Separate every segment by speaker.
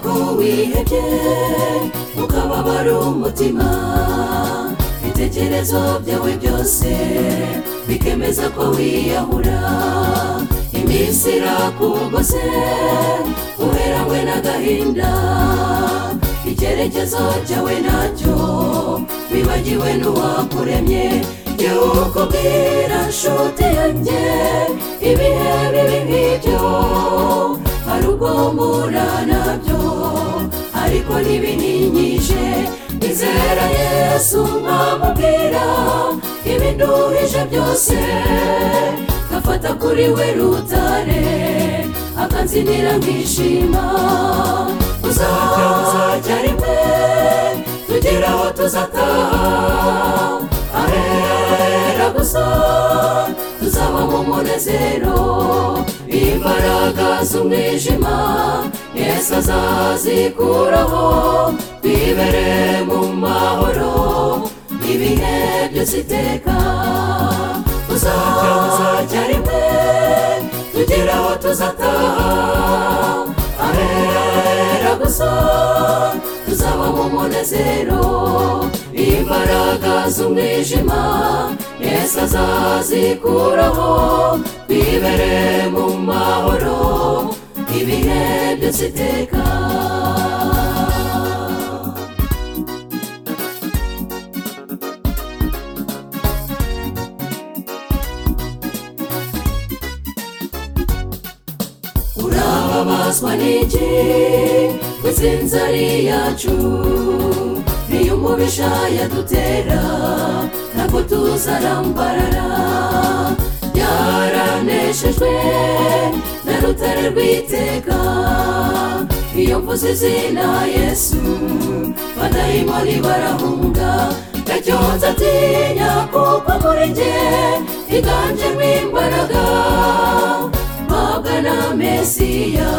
Speaker 1: ko wihebye ukababara umutima ibitekerezo byawe byose bikemeza ko wiyahura iminsi irakugose uherawe n'agahinda icyerekezo cyawe nacyo wibagiwe n'uwakuremye jyewe ukubwira nshuti yanjye ibihe bibi nk'ibyo hari ubwo mpura nabyo ariko ntibininyije nizera yesu mwamubwira ibinduhije byose gafata kuri we rutare akanzinira nkishima uzajya uzajya rimwe tugira aho tuzataha ahera gusa tuzaba mu munezero imbaraga z'umwijima yesu azazikuraho twibere mu mahoro ibihe byose iteka uzajya uzajya rimwe tugira aho tuzataha ahera gusa tuzaba mu munezero imbaraga z'umwijima yesu azazikuraho twibere mu mahoro ibihe byose iteka urababazwa n'iki kw'itsinzari yacu niyo umubisha yadutera ntabwo tuzarambarara byaraneshejwe na rutare rw'iteka iyo mvuze izina yesu badayimoni barahunga ndacyonza atinya kuko muri jye higanjemo imbaraga mpabwa na mesiya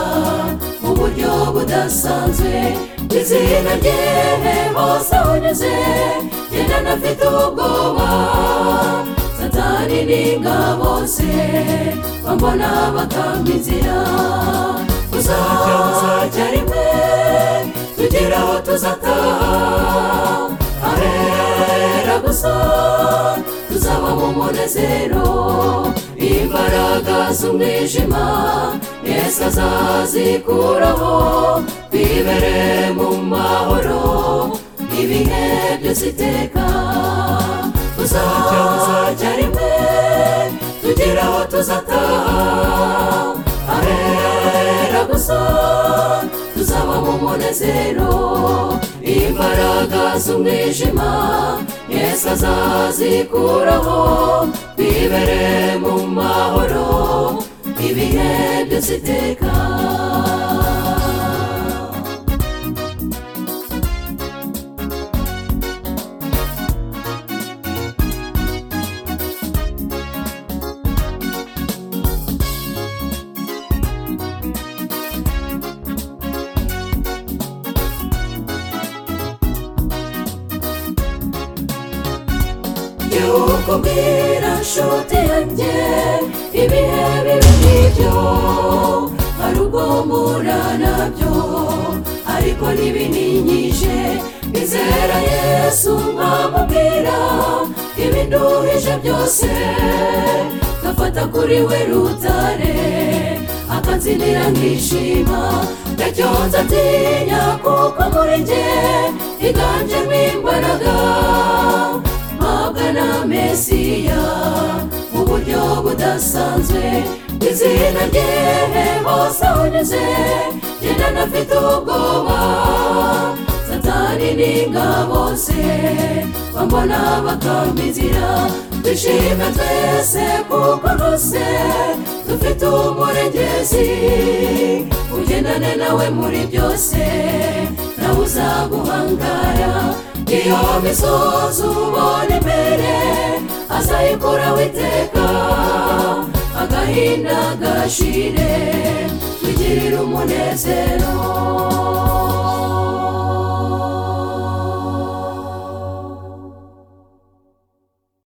Speaker 1: mu buryo budasanzwe izina rye hose unyuze genda nafite ubwoba satani n'ingabo ze bambona bakamba inzira uzajya uzajya rimwe tugira aho tuzataha ahera gusa tuzaba mu munezero imbaraga z'umwijima yesu azazikuraho twibere mu mahoro ibihe byose iteka uzajya uzajya rimwe tugira aho tuzataha ahera gusa tuzaba mu munezero imbaraga z'umwijima yesu azazikuraho twibere mu mahoro ibihe byose iteka yuko mbwira nshuti yanjye ibihe bibi nk'ibyo hari ubwo mpura nabyo ariko ntibininyije nizera yesu mwamubwira ibinduhije byose gafata kuri we rutare akanzinira nkishima ndacyonza atinya kuko muri jye higanjemo imbaraga mpabwa na mesiya mu buryo budasanzwe izina rye hose unyuze genda nafite ubwoba satani n'ingabo ze bambona bakamba inzira dushime twese kuko rwose dufite umurengezi ugendane nawe muri byose nawe uzaguhangara iyo misozi ubona imbere azayikuraho iteka agahinda gashire tugirire umunezero